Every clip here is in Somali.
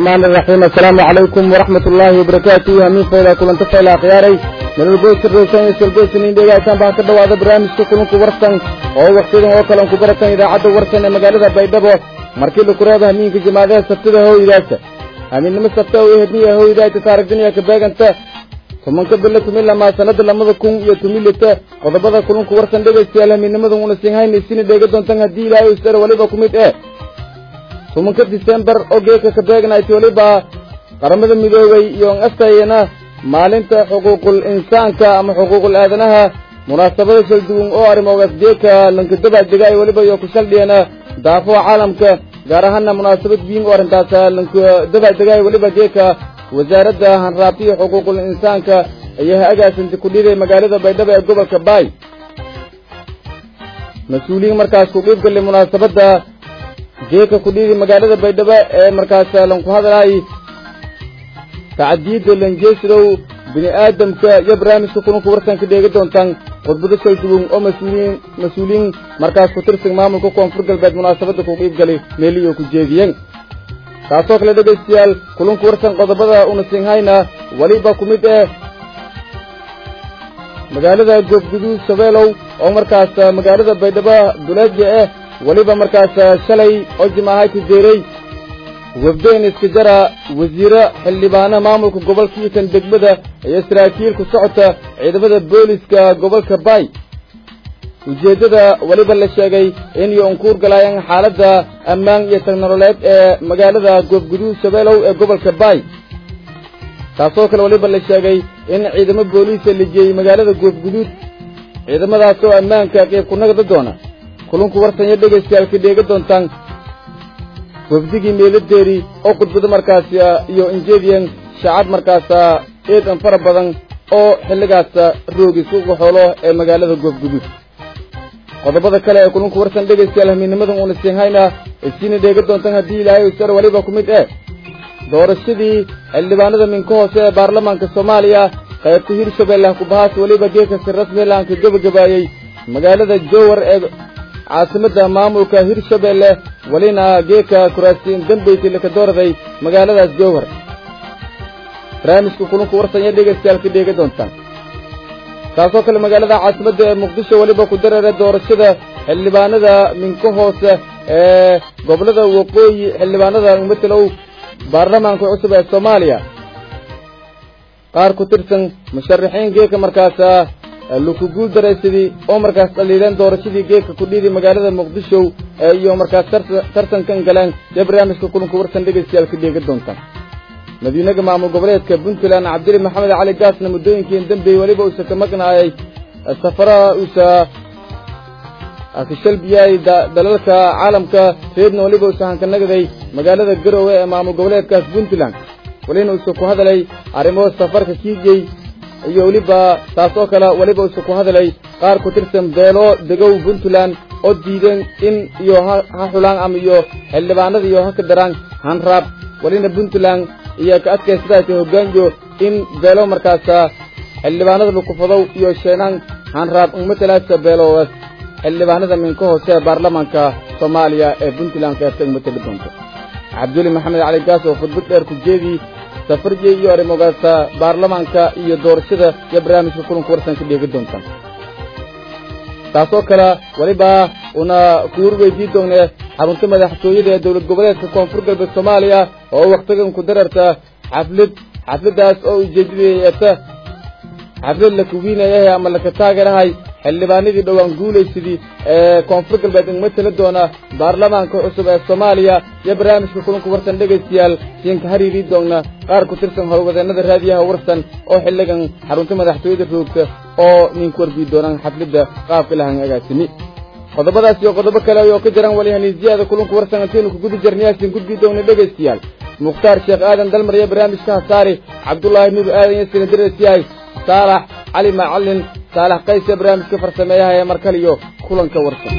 الرحمن الرحيم السلام عليكم ورحمة الله وبركاته همين فإلى كل انت فإلى خياري من البوس الرئيسان يسلبوس من ديغا كان باكر دوادا برامج كلن كبرسان oo waqtidan oo kale ku baratan idaacadda warsan ee magaalada baydhabo markii la kuraada hamiinka jimaadaha sabtida hooydaasa hamiinnimo sabta oo hedniya hooydaayta taarigdiniya ka beeganta tobanka bilo tumi lamaa sanada lamada kun iyo tumi lita qodobada kulunku warsan dhegaystayaal hamiinnimadan una sinhayna isina dheega doontan haddii ilaahay isar waliba ku mid eh tobanka disembar oo geeka ka beegnayti waliba qaramada midoobay iyo astayana maalinta xuquuqul insaanka ama xuquuqul aadanaha munaasabada kala duwan oo arrimogaas geeka lankadaba degaay weliba iyo ku saldhiyana daafaha caalamka gaar ahaana munaasabad wiin oo arrintaas lankadaba degaay weliba geeka wasaaradda hanraabtiyo xuquuqul insaanka ayaa agaasanta ku dhiday magaalada baydhabo ee gobolka baay mas-uuliyiin markaas ku qiib galay munaasabadda geeka ku dhiday magaalada baydhabo ee markaas lanku hadlaay tacdiyadda lanjeesidow bini aadamka iyo barnaamijka kulunka warsanka dheegi doontaan khudbado kala duwan oo mas-uuliyiin mas-uuliyiin markaas ku tirsan maamulka koonfur galbeed munaasabadda ku qiib galay meeliyo ku jeediyeen taasoo kale dhegaystayaal kulunka warsan qodobada una sinhayna weliba ku mid eh magaalada goobguduud shabeelow oo markaas magaalada baydhabo duleedya eh weliba markaas shalay oo jimaahayti deeray wafdeen iska jara wasiire xildhibaana maamulka gobolka iyo kan degmada iyo saraakiil ku socota ciidamada booliska gobolka baay ujeeddada weliba la sheegay in iyo unkuur galaayaan xaaladda ammaan iyo tagnololeed ee magaalada goobguduud shabeelow ee gobolka baay taasoo kale weliba la sheegay in ciidamo booliisa la jeeyey magaalada goobguduud ciidamadaas oo ammaanka qeyb ku nagda doona kulunku warsan iyo dhegaystayaal ka dheega doontaan wafdigii meeladeeri oo khudbado markaas iyo injeediyan shacab markaas eedan fara badan oo xilligaas roogi suuqa xoolo ee magaalada goobguduud qodobada kale ee kulunku warsan dhegaystayaal hamiinnimadan uuna siinhayna isiina dheega doontan haddii ilaahay usar weliba ku mid eh doorashadii xildhibaanada minka hoose ee baarlamaanka soomaaliya qaybta hirshabeelle kubahaas weliba geeka si rasmi laanka gebagabaayey magaalada jowar ee caasimadda maamulka hirshabeelle welina geeka kuraasiin dambaysay laka dooraday magaaladaas jowhar barnaamijka kulunka warsan iyo dhegaystayaal ka dheega doontaan taasoo kale magaalada caasimadda ee muqdisho weliba ku dareera doorashada xildhibaanada minka hoose ee gobolada waqooyi xildhibaanada matalow baarlamaanka cusub ee soomaaliya qaar ku tirsan musharaxiin geeka markaas laku guul daraysadii oo markaas dhaliileen doorashadii geedka ku dhiiday magaalada muqdisho iyo markaas tartankan galeen dee barnaamijka kulanka warsan dhegaystayaal ka dheega doontaan madiinaga maamul goboleedka puntland cabdili maxamed cali gaasna muddooyinkii dambeeyey weliba uusa ka maqnaayay safaraha uusa kashalbiyay dalalka caalamka reedna weliba uusa hankanagday magaalada garowe ee maamul goboleedkaas puntland welina uusa ku hadalay arrimo safarka kiijey iyo weliba taas oo kale weliba uusa ku hadalay qaar ku tirsan beelo degow puntland oo diideen in iyo ha xulaan ama iyo xildhibaanada iyo ha ka daraan hanraab welina puntland iyo ka adkaysadayta hoggaanyo in beelo markaas xildhibaanada lukufadow iyo sheenaan hanraab umatalaasa beeloodaas xildhibaanada minka hoose ee baarlamaanka soomaaliya ee puntland keerta umatali doonto cabduli maxamed cali gaas oo khudbad dheer ku jeedii safarjey iyo arrimogaasa baarlamaanka iyo doorashada iyo barnaamijka kulanka warsan ka dheegi doontaan taasoo kale weliba una kuur weydii doonee xarunta madaxtooyada ee dowlad goboleedka koonfur galbeed soomaaliya oo wakhtigan ku dararta xaflad xafladdaas oo ujeedadeeta xaflad la kuwiinayahay ama laka taageerahay xildhibaanadii dhowaan guulaysadii ee koonfur galbeed igma tala doona baarlamaanka cusub ee soomaaliya iyo barnaamijka kulanka warsan dhegaystayaal siinka hariirii doonna qaar ku tirsan howlwadeennada raadiyaha warsan oo xilligan xarunta madaxtooyada roogta oo ninku warbii doonaan xafladda qaabka lahan agaasimi qodobadaas iyo qodobo kale oo ka jiraan wali haniisiyada kulanka warsan antaynu ku guda jirnayaasin gudbii doona dhegaystayaal mukhtaar sheekh aadan dalmar iyo barnaamijka hasaari cabdullaahi nuur aadan iyo sinadirasyahay saalax cali macalin saalax qays ee barnaamijka farsameeyaha ee markaliyo kulanka warsan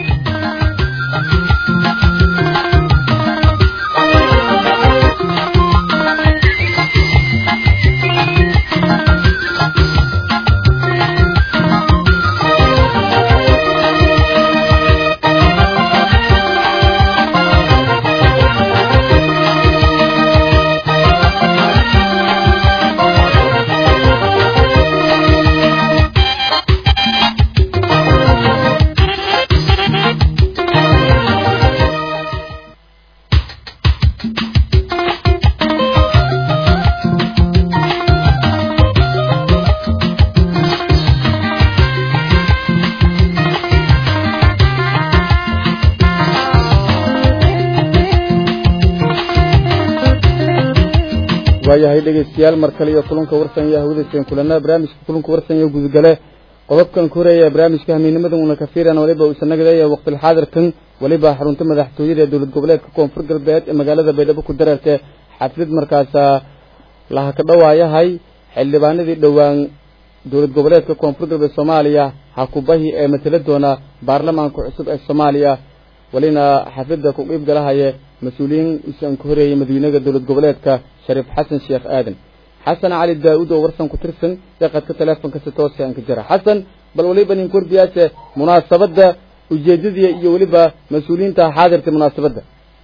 waayahay dhegeystayaal mar kale iyo kulanka warsan iyo hawadayseen kulanaa barnaamijka kulanka warsan iyo gudgale qodobkan ku horeeya barnaamijka hamiinimada una kafiiran waliba uusanagadayo waqtilxaadirkan waliba xarunta madaxtooyada ee dowlad goboleedka koonfur galbeed ee magaalada baydhabo ku dareertay xaflid markaasa laha ka dhawaayahay xildhibaanadii dhowaan dowlad goboleedka koonfur galbeed soomaaliya hakubahi ee matala doona baarlamaanka cusub ee soomaaliya walina xaflada ku qiib galahaye mas-uuliyiin isan ka horeeyay madiinaga dowlad goboleedka shariif xasan sheekh aadan xasan cali daa-uud oo warsan ku tirsan deeqadka teleefonka si toose aan ka jira xasan bal waliba nin kordiyaase munaasabadda ujeedadii iyo weliba mas-uuliyiinta xaadirta munaasabadda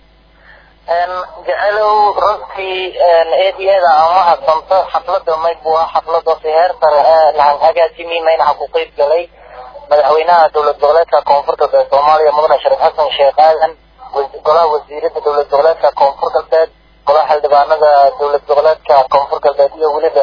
jecelow runtii eedyada aan mahadsanto xaflada mayb waa xaflada si heer sare ee lahan agaasimi maynaha ku qeyb galay madaxweynaha dowlad goboleedka koonfur galbeed soomaaliya mudane shariif xasan sheekh aadan golaha wasiirada dowlad goboleedka koonfur galbeed golaha xildhibaanada dowlad goboleedka koonfur galbeed iyo weliba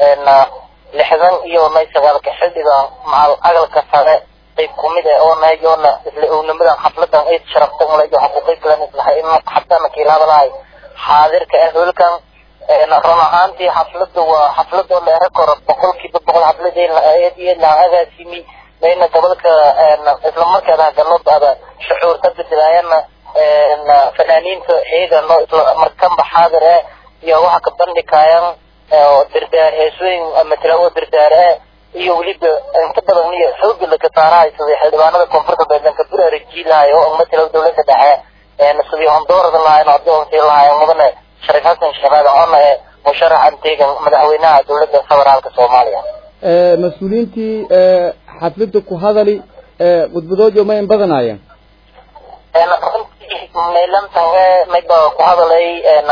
lixdan iyo may sagaalka xildhiga macal agalka sare qayb kumid ah oo nahay oona isla ownimadan xafladan ay sharaftan ula waxa ku qayb galan islahay in xabtana kiilada lahay xaadirka ah hulkan run ahaantii xafladu waa xaflad oo dheere koro boqolkiiba boqol xafladeen la agaasimi mayna gobolka isla markaada galoodaada shucuurta bedelaayana fanaaniinta ciidano isla markanba xaadir eh iyo waxa ka bandhigayaan dirdaar heesooyin matala oo dirdaar eh iyo weliba inta badan iyo xooga laka saarahay sidii xildhibaanada koonfur galbeed lanka buraariji lahay oo matala dowladda dhexe sidii hondoorada lahayn adoontii lahayn mudane shariif xasan sheekh aadan ona ee musharaxan teegan madaxweynaha dowladda federaalka soomaaliya mas-uuliyiintii xaflada ku hadali khudbadoodio ma in badanaayeen runtii meelantan mayba ku hadalay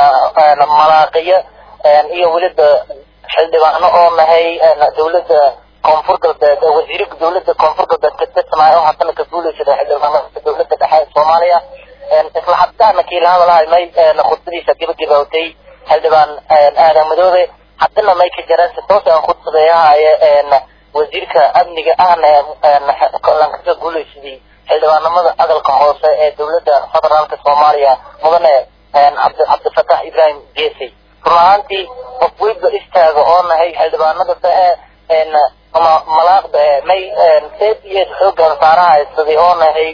malaaqiyo iyo weliba xildhibaano oo nahay dowladda koonfur galbeed wasiirka dowladda koonfur galbeed ka tirsanaayo oo haddana ka guuleysada xildhibaanada dowladda dhexe ee soomaaliya isla haddaana kiila hadalahay may khudbadiisa gebagabawtay xildhibaan aadan madoobe haddana may ka jaraan si toos aan khudbadeeyahaye wasiirka amniga ahna lankaka guuleysadii xildhibaanimada aqalka hoose ee dowladda federaalka soomaaliya mudane cabdifatax ibrahim geesey run ahaantii qof weyba istaaga oo nahay xildhibaanada dae malaaqda e may eed iyo eed xoogan saarahay sidii oo nahay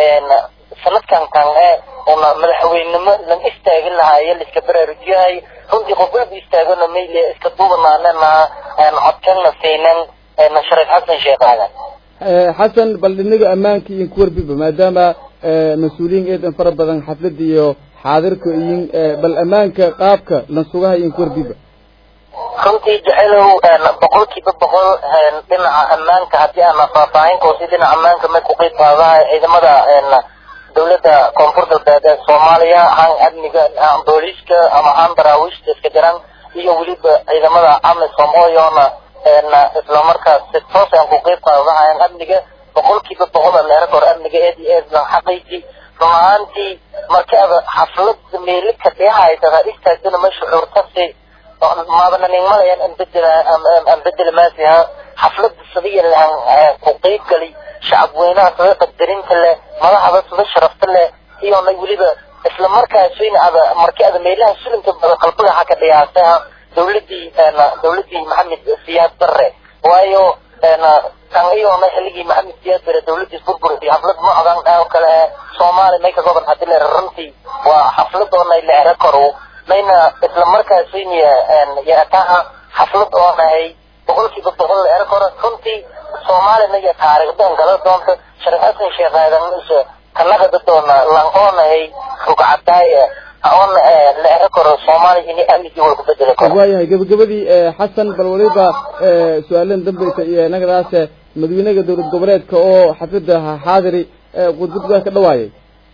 sanadkan kan e una madaxweynimo lan istaagin lahaye laiska baraarujiyahay runtii qof weyba istaagona mayle iska duubanaanana codkana siinan shariif xasan sheekh aadan xasan bal dhinaga ammaanka iyo kuwarbiba maadaama mas-uuliyiin eedan fara badan xaflada iyo xaadirka iyin bal ammaanka qaabka lansugaha iyo kuwarbiba runtii jecelow boqolkiiba boqol dhinaca ammaanka haddii aan faahfaahinkoosi dhinaca ammaanka may ku qeyb qaadahay ciidamada dowladda koonfur galbeed ee soomaaliya han amniga booliiska ama han daraawiishta iska jiran iyo weliba ciidamada amisom ooyoona isla markaas si toos aan ku qeyb qaadanahayan amniga boqolkiiba boqol leera kor amniga eed iyo eed lan xaqaysi run ahaantii markaada xaflada meelika dheehaytada istaagdana ma shucuurtasi maadanin malayan an bedela an bedela maasiha xaflada sadiya lahan ku qeyb gali shacab weynaha sida qadarinta leh madaxda sida sharafta leh iyona weliba isla markaas weyna ada markii ada meelaha sulinka bada qalbiga xaka dhiyaasaha dowladii dowladii maxamed siyaad bare waayo kan iyona xilligii maxamed siyaad bare dowladiis burburtay xaflad noocan oo kale ee soomaaliya may ka goban hadii la runtii waa xafladoona la era karo mayna isla markaas weyniya yarataha xaflad oo nahay boqolkiiba boqol la era karo runtii soomaalina iyo taariikhdan gala doonta shariif xasan sheekh aadan isa kanagada doona lan oo nahay rugcadaay oona la era karo soomaaliya ini amnigii wal ku bedeli karo waayahay gabagabadii xasan bal waliba su-aalan dambeysa iyo nagadaas madaxweynaha dowlad goboleedka oo xaflada xaadiri khudbadgaa ka dhawaayay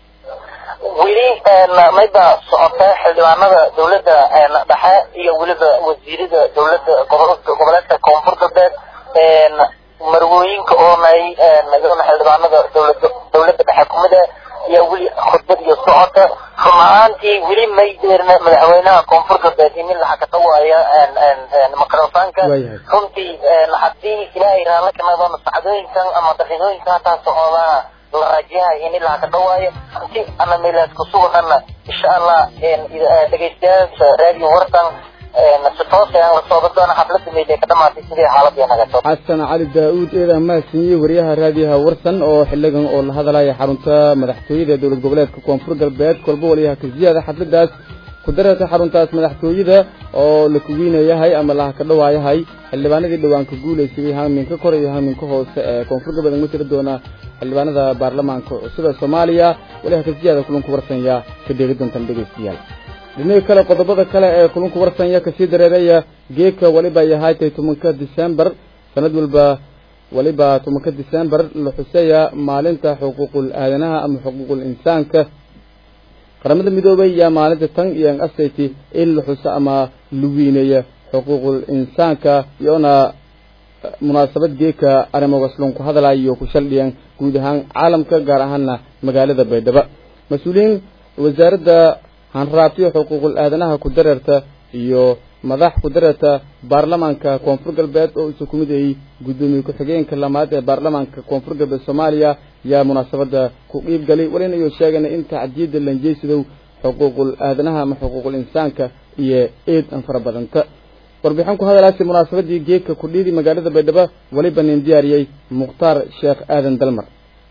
weli mayba socota xildhibaanada dowladda dhexe iyo weliba wasiirada dowladda goboleedka koonfur galbeed marwooyinka oonay xildhibaanada dowlada dowladda dhexe kumid ah iyo weli khudbad iyo socota run ahaantii weli may deerna madaxweynaha koonfur galbeed in laxa ka dhawaaya microfonka runtii haddii ilaahay raala kanadona sacdooyinkan ama daqiiqooyinka hataa socdaa la rajahay in ilaa ka dhawaayo si ana meelaas ku sugnana insha allah dhegeystayaasha radio wartan si toos aan la socdo doona xafladda meydee ka dhamaatay sidii xaaladii nagato xasan cali daa-uud eedan mahadsaniyey wariyaha raadiyaha warsan oo xiligan oo la hadalaya xarunta madaxtooyada ee dowlad goboleedka koonfur galbeed kolba waliyaha kasiyaada xafladaas ku dararta xaruntaas madaxtooyada oo la kuweynayahay ama laha ka dhawaayahay xildhibaanadii dhowaan ka guulaysaday haaminka kore iyo haaminka hoose ee koonfur galbeed ma tiri doona xildhibaanada baarlamaanka cusub ee soomaaliya waliyaha kasiyaada kulanku warsanya ka dheegi doontaan dhegeystayaal dhinaga kale qodobada kale ee kulunku warsanya kasii dareeraya geedka waliba yahay tay tobanka december sanad walba waliba tobanka december la xuseeya maalinta xuquuqul aadanaha ama xuquuqul insaanka qaramada midoobay yaa maalinta tan iyo asayty in la xuso ama la weyneeya xuquuqul insaanka iyona munaasabad geedka arrimogaslon ku hadalaya iyo ku shaldhiyan guud ahaan caalamka gaar ahaana magaalada baydhabo mas-uuliyiin wasaaradda hanraabtiyo xuquuqul aadanaha ku dareerta iyo madax ku dareerta baarlamaanka koonfur galbeed oo isu ku mid ayey guddoomiye ku-xigeenka lamaad ee baarlamaanka koonfur galbeed soomaaliya yaa munaasabadda ku qiib galay walina iyo sheegana in tacdiyadda lanjeysidow xuquuqul aadanaha ama xuquuqul insaanka iyo eed an fara badanta warbixin ku hadalaasi munaasabadii geedka kudhiidi magaalada baydhabo weliba nin diyaariyey mukhtaar sheekh aadan dalmar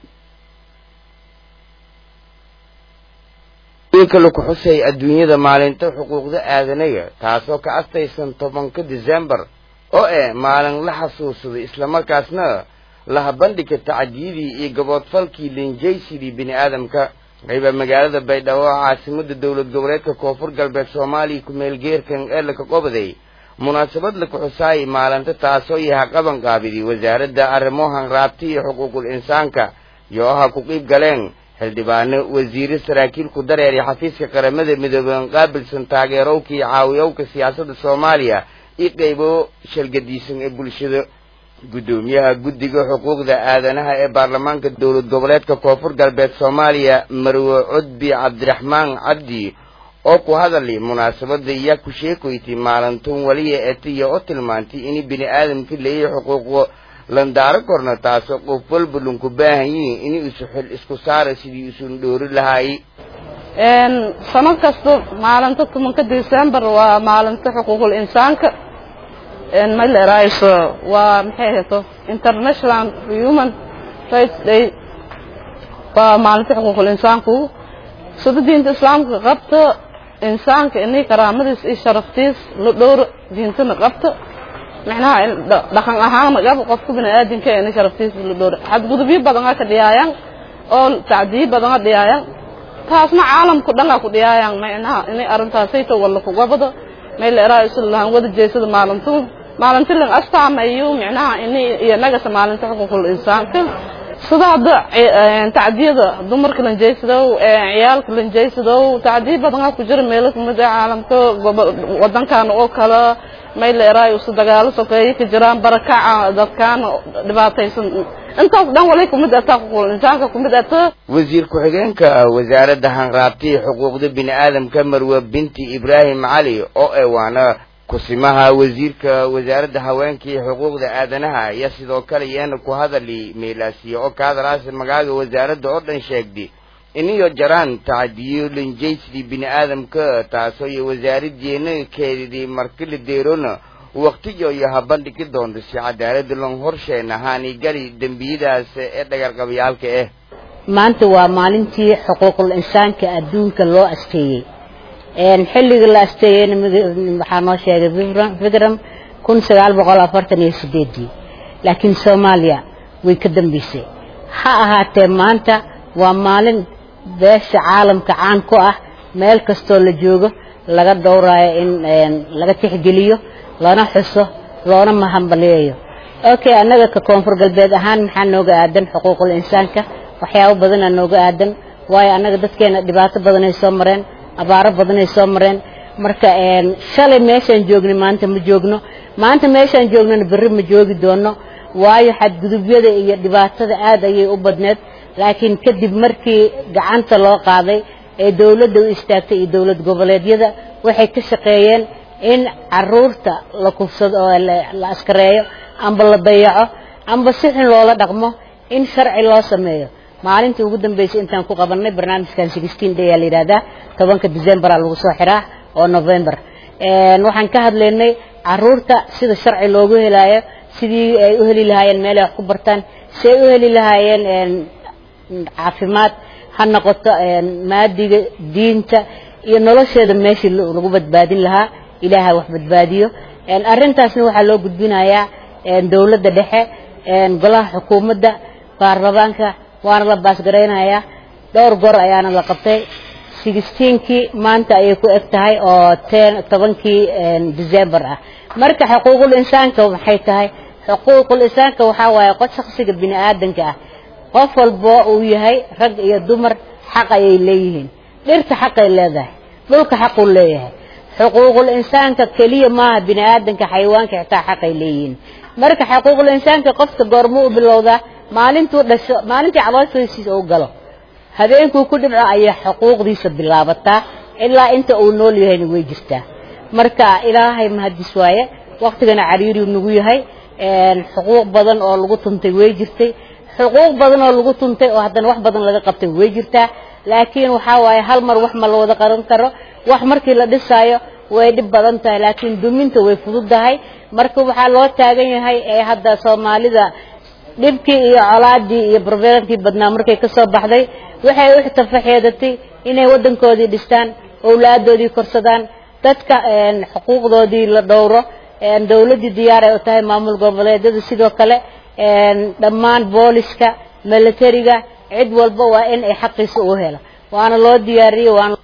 inka laku xusay adduunyada maalinta xuquuqda aadanaga taasoo ka astaysan tobanka december oo eh maalin la xasuusado islamarkaasna laha bandhigka tacdiyadii iyo gaboodfalkii linjaysidii bini aadamka qayba magaalada baydhabo oo caasimada dowlad goboleedka koonfur galbeed soomaaliya ku-meelgeerkan ee laka qobaday munaasabad laku xusaayay maalinta taasoo yaha qaban qaabidii wasaaradda arrimohan raabti iyo xuquuqul insaanka iyo aha ku qiib galeen xildhibaano wasiire saraakiil ku dareer iyo xafiiska qaramada midoobeen qaabilsan taageerowka iyo caawiyowka siyaasadda soomaaliya iyo qaybo shalgadiisan ee bulshada guddoomiyaha guddiga xuquuqda aadanaha ee baarlamaanka dowlad goboleedka koonfur galbeed soomaaliya marwe cudbi cabdiraxmaan cabdi oo ku hadalay munaasabada iya ku sheekoytay maalintun waliya etiya oo tilmaantay in bini aadamka leeyahay xuquuqo landaaro korna taasoo qof walba lunku baahan yihiin in isu xil isku saara sidii isun dhoori lahaay sanad kasta maalinta tobanka december waa maalinta xuquuqul insaanka ma leerayso waa maxay ahayto international human rights day waa maalinta xuquuqul insaanku sida diinta islaamka qabta insaanka inay karaamadiis iyo sharaftiis la dhowro diintana qabta macnaha dhaqan ahaan gab qofka biniaadamka inay sharaftiisa la dhowro xadgudubyo badan ka dhiyaayaan oo tacdiyo badan ka dhiyaayaan taasna caalamku dhan ku dhiyaayaan macnaha inay arrintaasayto walla kugabado meel eraa isu lahan wada jeesada maalintu maalinta lan astaamayo macnaha inay iyo nagasa maalinta xuquuqul insaanka sida hadda tacdiyada dumarka lanjeysadow ciyaalka lanjeysadow tacdiyo badan ku jira meelo kamid ah caalamka wadankan oo kale mayleeraay usu dagaalo sokeeye ka jiraan barakaca dadkaan dhibaataysan intaas dhan walay kumid ataa xuquuqul insaanka kumid ata wasiir ku-xigeenka wasaaradda hanraabtiya xuquuqda bini aadamka marwe binti ibraahim cali oo e waana kusimaha wasiirka wasaaradda haweenka iyo xuquuqda aadanaha ayaa sidoo kale iyana ku hadali meelaasiya oo ka hadalaasa magaaga wasaaradda oo dhan sheegday iniyo jaraan tacdiyo linjaysidii bini aadamka taasoo iyo wasaaradeena keedidii markila deerona waqtiyo iyo habandhigi doonto si cadaalada lon horsheen ahaani gali dembiyadaas ee dhagarqabayaalka ah maanta waa maalintii xuquuqul insaanka adduunka loo asteeyey xilliga la asteeyeyna waxaa noo sheegay vikram kun sagaal boqol afartan iyo sideedii laakiin soomaaliya way ka dambeysay ha ahaatee maanta waa maalin beesha caalamka caan ku ah meel kastoo la joogo laga dhowraayo in laga tixgeliyo lana xuso loona mahambaliyayo okay annaga ka koonfur galbeed ahaan maxaa nooga aadan xuquuqul insaanka waxyaabo badanaa nooga aadan waayo annaga dadkeena dhibaato badanay soo mareen abaaro badanay soo mareen marka shalay meeshaan joognay maanta ma joogno maanta meeshaan joognana berri ma joogi doono waayo xadgudubyada iyo dhibaatada aad ayay u badneed laakiin kadib markii gacanta loo qaaday ee dawladda u istaagtay iyo dawlad goboleedyada waxay ka shaqeeyeen in caruurta la kufsado oo la askareeyo amba la dayaco amba si xun loola dhaqmo in sharci loo sameeyo maalintii ugu dambeysay intaan ku qabanay barnaamijkan sixteen day aa la yidhahdaa tobanka decemberaa lagu soo xiraa oo november waxaan ka hadlaynay caruurta sida sharci loogu helaayo sidii ay u heli lahaayeen meel ay wax ku bartaan si ay u heli lahaayeen caafimaad ha noqoto maadiga diinta iyo nolosheeda meeshii lagu badbaadin lahaa ilaaha wax badbaadiyo arrintaasna waxaa loo gudbinayaa dowladda dhexe golaha xukuumadda baarlamaanka waana la baasgaraynayaa dhowr goor ayaana la qabtay sixteenkii maanta ayay ku eg tahay oo ten tobankii december ah marka xuquuqul insaanka maxay tahay xuquuqul insaanka waxaa waaye qof shaksiga bini aadanka ah qof walbo uu yahay rag iyo dumar xaq ayay leeyihiin dhirta xaqay leedahay dhulka xaquu leeyahay xuquuqul insaanka keliya maaha bini aadanka xayawaanka xitaa xaqay leeyihiin marka xuquuqul insaanka qofka goorma u bilowdaa maalintuu dhasho maalintii calooshiisa uu galo habeenkuu ku dhibco ayay xuquuqdiisa bilaabataa ilaa inta uu nool yahayna way jirtaa marka ilaahay mahadis waaye waktigana cariiriu nagu yahay xuquuq badan oo lagu tuntay way jirtay xuquuq badan oo lagu tuntay oo haddana wax badan laga qabtay way jirtaa laakiin waxaa waaye hal mar wax ma la wada qaran karo wax markii la dhisaayo way dhib badan tahay laakiin duminta way fududahay marka waxaa loo taagan yahay ee hadda soomaalida dhibkii iyo colaadii iyo barbeerankii badnaa markay ka soo baxday waxay u tafaxeedatay inay waddankoodii dhistaan owlaadoodii korsadaan dadka xuquuqdoodii la dhowro dowladdii diyaar ay u tahay maamul goboleedyada sidoo kale dhammaan booliska militariga cid walba waa in ay xaqiisa u helo waana loo diyaariyey waana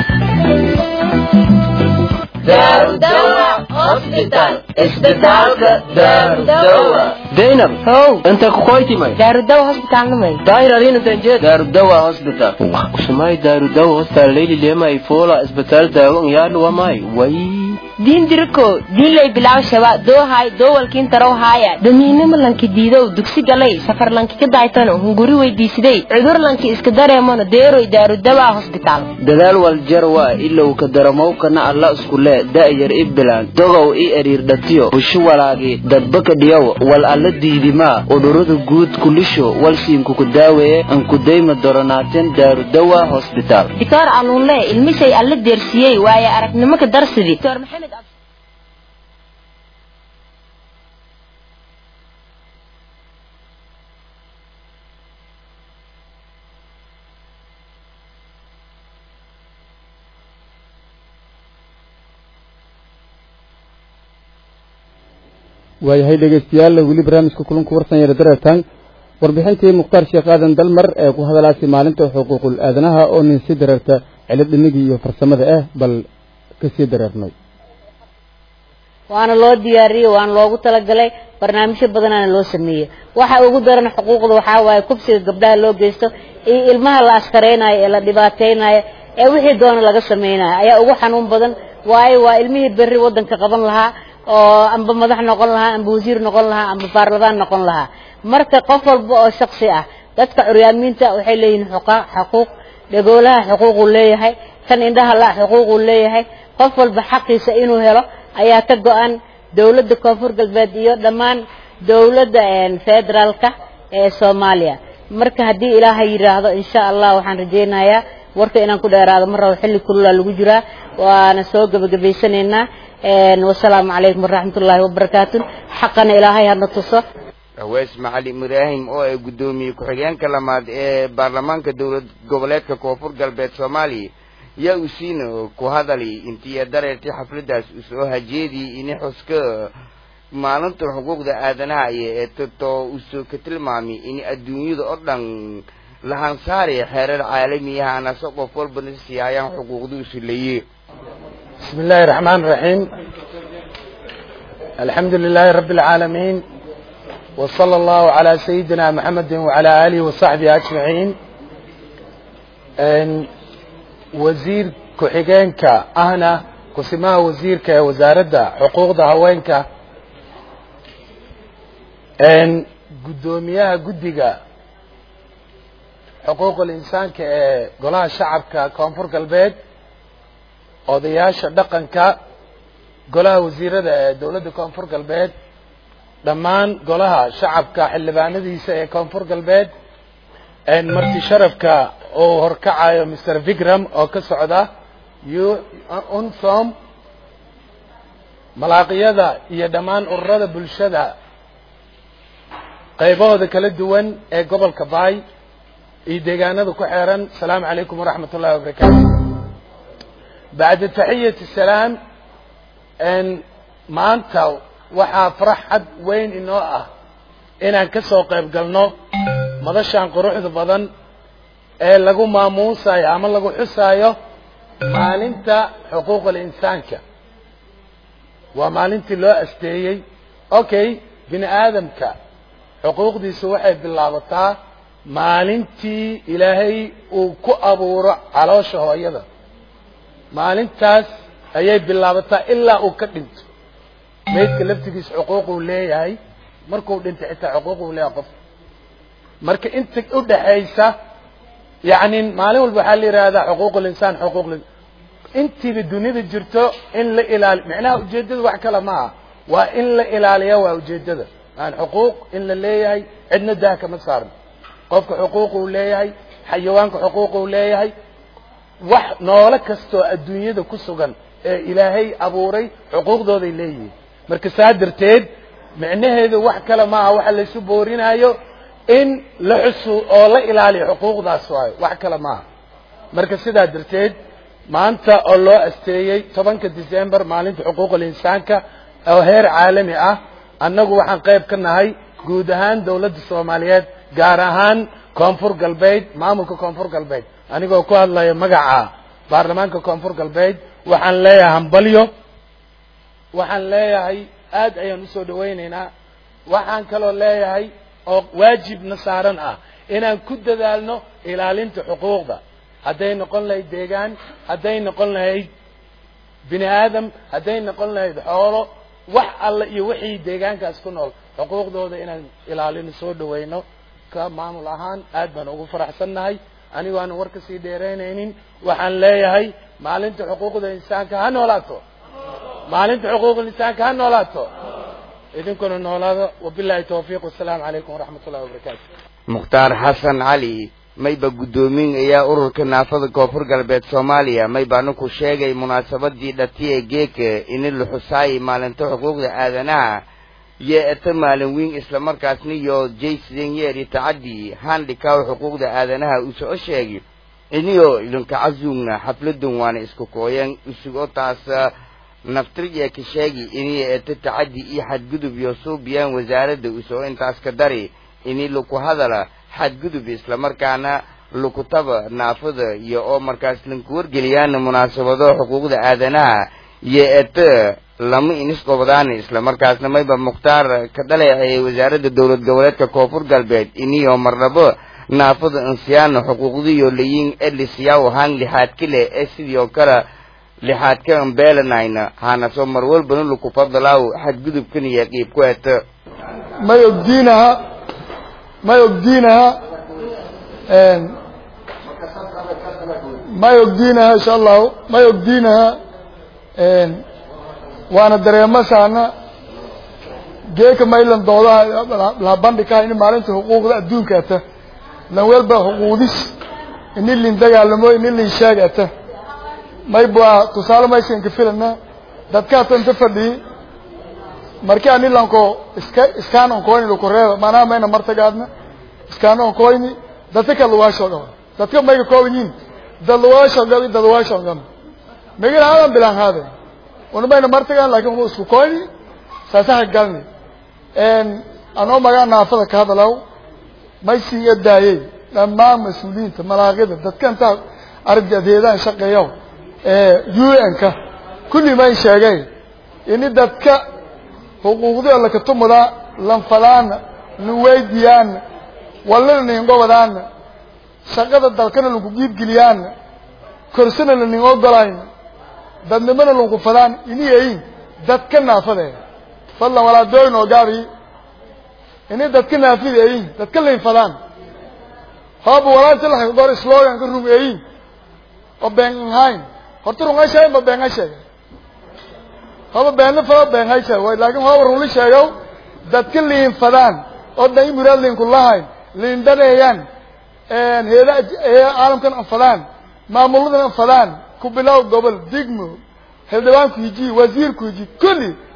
zainab how inta kukoytimay daarudawa hospitalnimay dairarinantanjed darudawa hospital usumay darudawa hospital leyli lema ifola isbitaal daawan yaadlu wamay way diin diriko diinlay bilaw shaba doohay doowalkiin tarow haaya damiinimo lanki diidow dugsi galay safar lanki ka daaytano hunguri weydiisiday cudur lanki iska dareemano deeroy daarudawa hosbitaal dadaal waljarwa ilow ka daramowkana alla iskule da'yar i bilaan dogow i eriirdhatiyo bushu walaagi dadbaka dhiyow wal alla diidimaa udhurada guud kulisho walsiinkuku daaweeye ankudayma doronaaten daarudawa hosbitaal dictor aluunle ilmishay alla deersiyey waaye aragnimo ka darsidi dr maxamed waayahay dhegeystayaal weli barnaamijka kulanku warsan yara dareertaan warbixintii mukhtaar sheekh aadan dalmar ee ku hadalaasay maalinta xuquuqul aadanaha oo nin sii dareerta cilid dhinigii iyo farsamada ah bal ka sii dareernay waana loo diyaariyey waana loogu talagalay barnaamijyo badanaana loo sameeyey waxa ugu daran xuquuqda waxaa waaye kubsiga gabdhaha loo geysto iyo ilmaha la askaraynayo ee la dhibaataynayo ee wixii doona laga samaynayo ayaa ugu xanuun badan waayo waa ilmihii berri waddanka qaban lahaa oo amba madax noqon lahaa amba wasiir noqon lahaa amba baarlamaan noqon lahaa marka qof walba oo shaksi ah dadka curyaamiinta waxay leeyihiin xuquuq dhagoolaha xuquuquu leeyahay kan indhaha la xuquuquu leeyahay qof walba xaqiisa inuu helo ayaa ka go-an dowladda koonfur galbeed iyo dhammaan dowladda federaalka ee soomaaliya marka haddii ilaahay yidhaahdo insha allah waxaan rajaynayaa warka inaan ku dheeraado mar rabo xilli kululaa lagu jiraa waana soo gebagabaysanaynaa wasalaamu calaykum waraxmat ullaahi wabarakaatu xaqana ilaahay hadna tuso hawees macalin ibraahim oo ay guddoomiye ku-xigeenka lamaad ee baarlamaanka dowlad goboleedka koonfur galbeed soomaaliya yaa uu siina ku hadali intii dareertay xafladaas uu soo hajeedii ini xuska maalinta xuquuqda aadanaha iyo ee tato uu soo ka tilmaamay in adduunyada oo dhan lahansaari xeerar caalamiyaha anase qof walbana siyaayaan xuquuqduusu leeye بسم الله الرحمن الرحيم الحمد لله رب العالمين وصلى الله على سيدنا محمد وعلى آله وصحبه أجمعين أن وزير كحجينك أهنا كسماها وزيرك وزارة حقوق هوينك أن قدوميها قدقة حقوق الإنسان كقولها الشعب ككونفور قلبيت odayaasha dhaqanka golaha wasiirada ee dowladda koonfur galbeed dhammaan golaha shacabka xildhibaanadiisa ee koonfur galbeed marti sharafka uu horkacayo mr vigram oo ka socda unsom malaaqiyada iyo dhammaan ururada bulshada qaybahooda kala duwan ee gobolka baay iyo deegaanada ku xeeran asalaamu calaykum waraxmat ullahi wabarakaatu bacda taxiyati salaam maanta waxaa farxad weyn inoo ah inaan ka soo qayb galno madashan quruxda badan ee lagu maamuusayo ama lagu xusaayo maalinta xuquuqul insaanka waa maalintii loo asteeyey okay bini aadamka xuquuqdiisu waxay bilaabataa maalintii ilaahay uu ku abuuro caloosha hooyada maalintaas ayay bilaabataa ilaa uu ka dhinto maydka laftigiisa xuquuquu leeyahay markuu dhintay xitaa xuquuquu leeyahay qof marka inta udhaxaysa yani maalin walba waxaa la yihahdaa xuquuq linsaan xuquuq intiiba duniyada jirto in la ilaali micnaha ujeedada wax kale ma aha waa in la ilaaliya waa ujeedada aan xuquuq in la leeyahay cidna daha kama saarno qofka xuquuquu leeyahay xayawaanka xuquuquu leeyahay wax noole kastoo adduunyada ku sugan ee ilaahay abuuray xuquuqdooday leeyihiin marka saa darteed micnaheedu wax kale maaha waxa laysu boorinayo in la xusu oo la ilaaliyo xuquuqdaas waayo wax kale maaha marka sidaa darteed maanta oo loo asteeyey tobanka december maalinta xuquuqul insaanka oo heer caalami ah annagu waxaan qayb ka nahay guud ahaan dawladda soomaaliyeed gaar ahaan koonfur galbeed maamulka koonfur galbeed anigoo ku hadlaya magaca baarlamaanka koonfur galbeed waxaan leeyahay hambalyo waxaan leeyahay aad ayaan usoo dhawaynaynaa waxaan kaloo leeyahay oo waajibna saaran ah inaan ku dadaalno ilaalinta xuquuqda hadday noqon lahayd deegaan hadday noqon lahayd bini aadam hadday noqon lahayd xoolo wax alla iyo wixii deegaankaas ku nool xuquuqdooda inaan ilaalino soo dhawayno ka maamul ahaan aad baan ugu faraxsannahay anigo aanan war kasii dheeraynaynin waxaan leeyahay maalinta xuquuqda insaanka ha noolaato maalinta xuquuqda insaanka ha noolaato idinkuna noolaada wabilahi tawfiiq wasalaamu calaykum waraxmat ullahi wabarakaatu mukhtaar xasan cali mayba guddoomin ayaa ururka naafada koonfur galbeed soomaaliya maybaanu ku sheegay munaasabadii dhatiye geeka ini la xusaayay maalinta xuquuqda aadanaha iyo eta maalin weyn islamarkaasna iyo jaysen yeeri tacadii handhikaw xuquuqda aadanaha uu soo sheegay iniyo idinka casuugna xafladan waana isku kooyan isugo taas naftirya ka sheegi iniyo eta tacadi iyo xadgudub iyo suubiyaan wasaaradda usoo intaas ka dari ini laku hadala xadgudub islamarkaana lukutaba naafada iyo oo markaas lanku wargeliyaana munaasabado xuquuqda aadanaha iyo eta lama inisqobadaana islamarkaasna mayba mukhtaar ka dhaleecayay wasaaradda dowlad goboleedka koonfur galbeed iniyo marnabo naafada insiyaana xuquuqdiyo layin elisiyaw haan lixaadka leh ee sidii oo kale lixaadka ambeelanayna hana soo mar walbana laku fadalaaw xadgudubkan iyo qiib ku eta may ogdiinaha may ogdiinaha may ogdiinaha insha allahu may ogdiinaha waana dareemasaana geeka maylan doodaha la bandhikaha in maalinta xuquuqda adduunka ata lan welba xuquuqdis ini lin dagaalamo ini lin sheeg ata may bua tusaale maysanka filana dadka ata inta fadhiyi marki ani lanko iska iskaan onkoyni lukureeba maanaha mayna martagaadna iskaan onkoyni dadka ka luwaashogaba dadka mayga koobanyiin dad luwaashogaba dad luwaashogaba magala hadan bilaan haade una mayna martagaan lakin uma isku koyni saasaha galni anoo magaa naafada ka hadalaw may sii daayey dhammaan mas-uuliyiinta malaaqida dadka intaa argadeedaan shaqeeyo u n ka kulli may sheegay ini dadka xuquuqdii lakatumuda lanfadaana lanweydiyaana wallana ningobadaana shaqada dalkana lanku giibgeliyaana korsana laning ogolayn dadnimana lanku fadaan iniyayin dadka naafade fadlan walaadooyin oo gaabi ini dadka naafida eyin dadka laynfadaan hooba walaanta la goor slogan ka rum eyin oo been ahayn horta runga sheegay ma been sheegay hooba beenna fado been hay sheegay way laakiin hooba runli sheegow dadka liin fadaan oo dhan muraad liin kulahayn liin daneeyaan heeda caalamkan anfadaan maamuladan anfadaan ku bilow gobol digmo xildhibaanku hiji wasiirku hiji kulli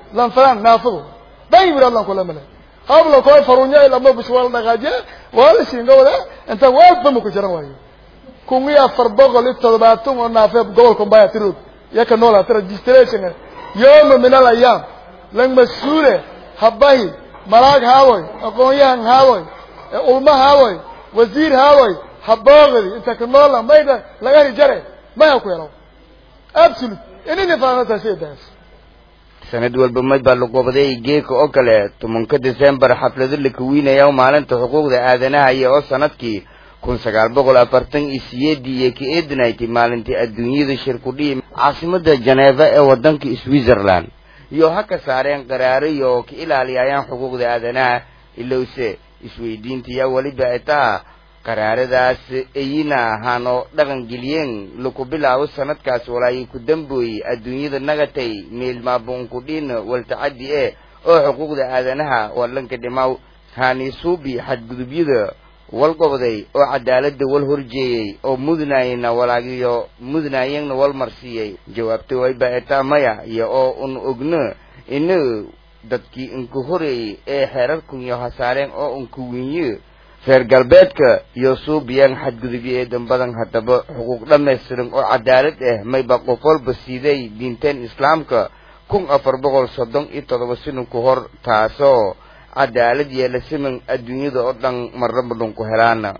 lan falan naafadu dai bira lan kula male habla ko farunya ila ma bishwal dhaqaaje wala shinga wada inta walba ma ku jiran waayo kungi afar boqol iyo toddobaatan oo naafeeb gobolka mbaya tirod yaka noola tira registration yoma min al ayam lan masuule habahi malaag haawoy aqoonyahan haawoy ulma haawoy wasiir haawoy haboogdi inta ka noola mayda laga heli jare maya ku helo absolute inini faanata sheedaas sanad walba may baa laqobaday geeka oo kale tobanka december xaflado la kawiinaya maalinta xuquuqda aadanaha iyo oo sanadkii kun sagaal boqol afartan iyo siyeedii iyo ka eedinaytay maalintii adduunyada shirkudhihi caasimada janeeva ee wadanka switzerland iyo ha ka saareen qaraaro iyo ka ilaaliyayaan xuquuqda aadanaha ilowse isweydiintiya weliba etaa qaraaradaas ayina ahaanoo dhaqan geliyeen laku bilaabo sanadkaas walaayi ku dambooyey adduunyada nagatay meelmaabuunkudhin waltacadi e oo xuquuqda aadanaha walanka dhimaw haanisuubi xadgudubyada wal goboday oo cadaalada wal horjeeyey oo mudnaayena walaagiyo mudnaayeenna wal marsiiyey jawaabta wayba etaa maya iyo oo un ogno ina dadkii inka horeeyey ee xeerarkun iyo hasaareen oo unka winye reer galbeedka iyo suubiyaan xadgudubyo ee dambadan haddaba xuquuq dhammaystiran oo cadaalad ah mayba qof walba siiday diinteen islaamka kun afar boqol soddon iyo toddoba sano ka hor taasoo cadaalad yeela siman adduunyada oo dhan marnaba dhunku helaana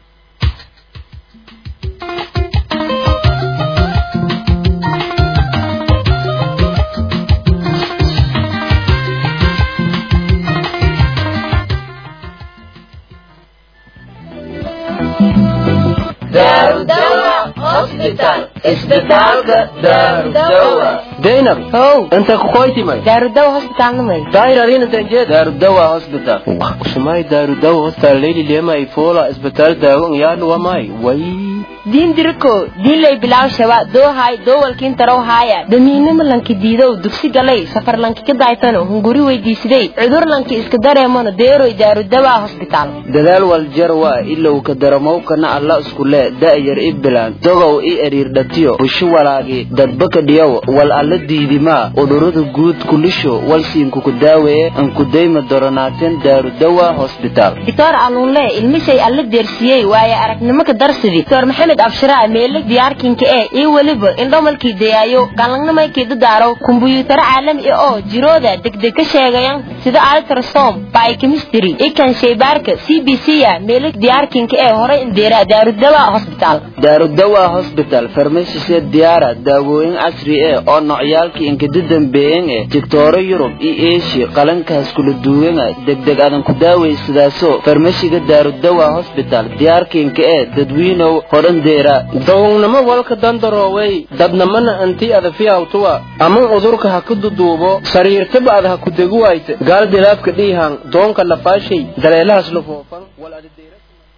daynab how inta kukoytimay daarudawa hospitaalnamay dairarinantanjed darudawa hospital usumay darudawa hospital leyli lemay fola isbitaal daawan yaadhuwamay way diin diriko diinlay bilaw shaba doohay doowalkiin tarow haaya damiinimo lanki diidow dugsi galay safar lanki ka daaytano hunguri weydiisiday cudur lanki iska dareemano deeroy daarudawa hosbitaal dadaal waljarwa ilow ka daramowkana alla iskule da'yar i bilaan dogow i eriirdhatiyo busho walaagi dadbaka dhiyow wal alla diidimaa udhurada guud kulisho walsiinkuku daaweeye ankudayma doronaateen daarudawa hosbitaal doctor aluunle ilmishay alla deersiyey waaye aragnimo ka darsidi doctor maxamed abshiraa meele diyaarkinka ee iyo weliba indhomalkii dayaayo galangnamaykii dadaaro kumbuyuutaro caalami ah oo jirooda degdeg ka sheegayan sida altrasom biochemistry ikan shaybaarka c b c ya meele diyaarkinka ee horay indeera daarudawa hosbitaal daarudawa hosbital farmashisee diyaara daawooyin casri eh oo nocyaalkii inkada dambeeyen eh digtooro yurub iyo eeshiya qalankaas kula duwena degdeg adan ku daawaysadaaso farmashiga daarudawa hosbital diyaarkiinka eh dadwiinow hodhan deera dawownimo walka dandaroowey dadnamana anti adafiyawtuwa ama udurka ha ku duduubo sariirtaba ad ha ku degu wayte gaal dilaafka dhiihan doonka lafaashay daleelahaas la foofan wal adadeera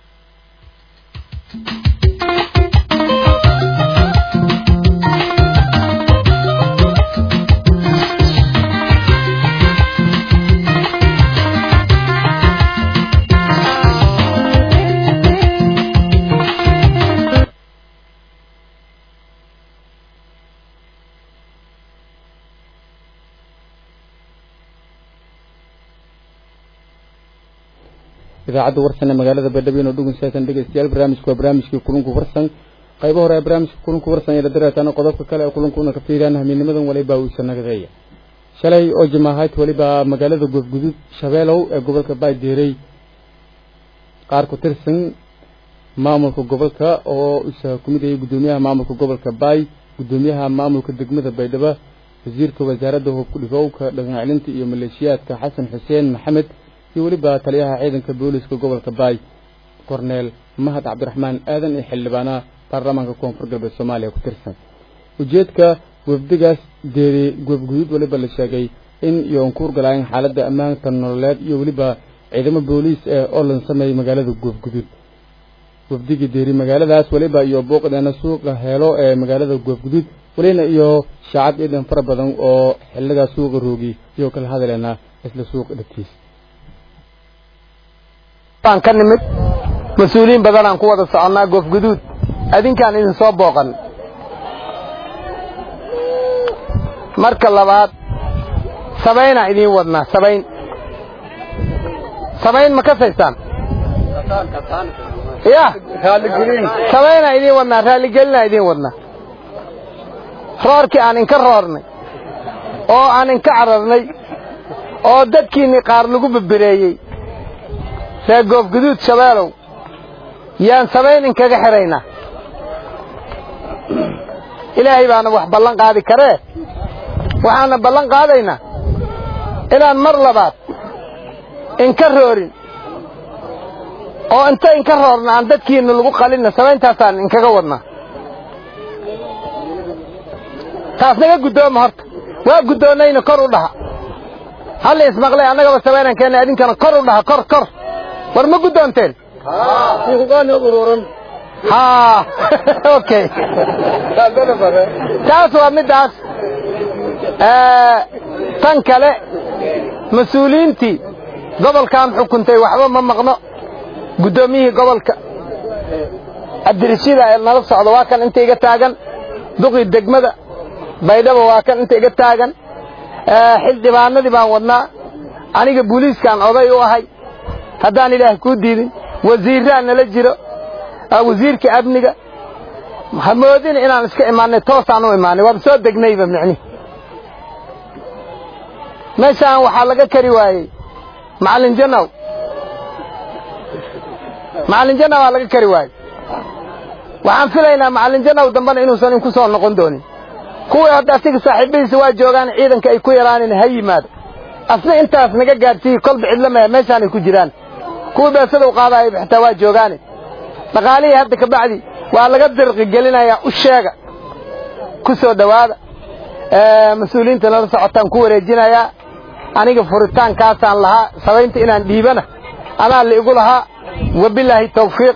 idaacadda warsan ee magaalada baydhabo inoo dhugunsaatan dhegeystayaal barnaamijku waa barnaamijkii kulunku warsan qaybo hore ee barnaamijka kulunku warsan ee la dareetaana qodobka kale ee kulunkuna ka fiiriyaan hamiinimadan waliba uu sanagadeeya shalay oo jimaahayd waliba magaalada goobgudud shabeelow ee gobolka baaydeerey qaar ku tirsan maamulka gobolka oo isa ku mid ayay guddoomiyaha maamulka gobolka baay guddoomiyaha maamulka degmada baydhabo wasiirka wasaaradda hubku dhigowka dhaqan celinta iyo maleeshiyaadka xasan xuseen maxamed iyo weliba taliyaha ciidanka booliska gobolka baay korneel mahad cabdiraxmaan aadan iyo xildhibaanaha baarlamaanka koonfur galbeed soomaaliya ku tirsan ujeedka wafdigaas deeri goobguduud weliba la sheegay in iyo unkuur galaayeen xaaladda ammaanka nololeed iyo weliba ciidamo booliis ee oo lan sameeyey magaalada goobguduud wafdigii deeri magaaladaas weliba iyo booqdeena suuqa heelo ee magaalada goobguduud welina iyo shaacab ciidan fara badan oo xiligaa suuqa roogi iyo kala hadaleena isla suuqa dhagtiis baan ka nimid mas-uuliyiin badanaan ku wada soconnaa goofguduud adinkaan idin soo booqan marka labaad sabaynaa idiin wadnaa sabayn sabayn ma kasaysaan ya sabaynaa idiin wadnaa raaligelinaa idiin wadnaa roorkii aan inka roornay oo aan inka cararnay oo dadkiinnii qaar lagu bebereeyey ree goobguduud shabeelow yaan sabayn inkaga xidhaynaa ilaahay baana wax ballan qaadi karee waxaana ballan qaadaynaa inaan mar labaad inka roorin oo inta inka roorna aan dadkiinna lagu qalinna samayntaasaan inkaga wadnaa taas naga guddooma horta waa guddoonnayna kor u dhaha halli ismaqlay annagaba samaynan keenna idinkana kor u dhaha kor kor war ma guddoonteen haa okay taas waa middaas tan kale mas-uuliyiintii gobolkan xukuntay waxba ma maqno guddoomiyihii gobolka cabdirashiida ee nala socda waa kan inta iga taagan duqii degmada baydhaba waa kan inta iga taagan xildhibaanadii baan wadnaa aniga booliiskaan oday u ahay haddaan ilaahay kuu diidin wasiirraa nala jiro wasiirka amniga ha moodina inaan iska imaanay toosaan u imaanay waaba soo degnayba micnihi meeshaan waxaa laga kari waayey macallin janow macallin janow aa laga kari waayey waxaan filaynaa macallin janow dambena inuusan inku soo noqon doonin kuwii hadda asiga saaxiibadiisa waa joogaan ciidanka ay ku yaraanin ha yimaado asna intaas naga gaadhsiiye kolba cidlamaya meeshaanay ku jiraan kuwii beesada u qaadayaba xitaa waa joogaane dhaqaalihii hadda ka bacdi waa laga dirqi gelinayaa u sheega ku soo dhowaada mas-uuliyiinta nala socotaan ku wareejinayaa aniga furitaankaasaan lahaa sabaynta inaan dhiibana anaa la igu lahaa wabilaahi tawfiiq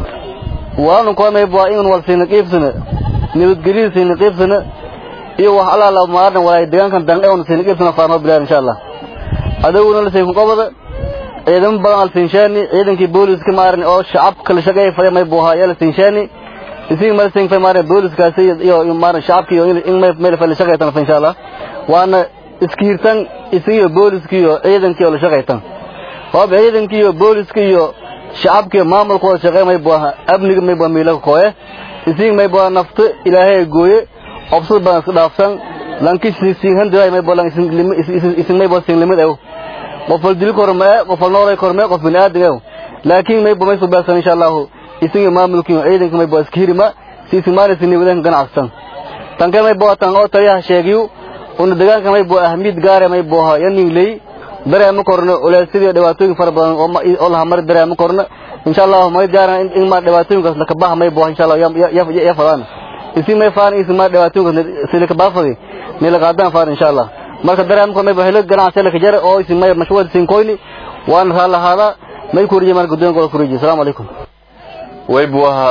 waanu koomay baa in wal siina qiibsana nabadgelyo siina qiibsana iyo wax alaala maadan walaay deegaankan danqe wana siina qiibsana faarno bilaar insha allah adaguna la siin ku qabada ciidamo badan al siinshaani ciidankii booliska maaran oo shacabka la shaqeeyay faday may buuhaa ayaa la siinshaani isii ma siin fay maaran booliskaasi iyo maaran shacabka iyo in may meel fay la shaqeeytan fa insha allah waana iskiirtan isiyo booliska iyo ciidankii oo la shaqeeytan hoob ciidankii iyo booliska iyo shacabka iyo maamulkooda shaqeey may buuhaa amniga may buuhaa miila kooye isii may buuhaa nafta ilaahay gooye obsad badan iska dhaafsan lanki siin handiray may buuhaa isin may buuhaa siin limid ew qof wal dili kormee qof wal nooray kormee qof bini aadam laakiin may bumay soo baasan insha Allah isinga maamulkiin ciidanka may boo iskirima si simaana sinni wadan ganacsan tanka may boo tan oo taliyaha sheegiyo una deegaanka may boo ahmid gaar may boo yanin leey dareemo korno ulaasidii dhibaatooyin fara badan oo la hamar dareemo korno insha Allah may gaaran in ma dhibaatooyinkaas la ka bax may boo insha Allah ya ya fadaan isi may faan isi ma dhibaatooyinkaas si la ka baafadi ni la qaadan faan insha Allah marka dareemka may bahelo ganacsi la kajara oo isin may mashwad sin koyni waan raala hada may ku rijimaan gudoon gool ku rijiy assalamu alaykum way buaha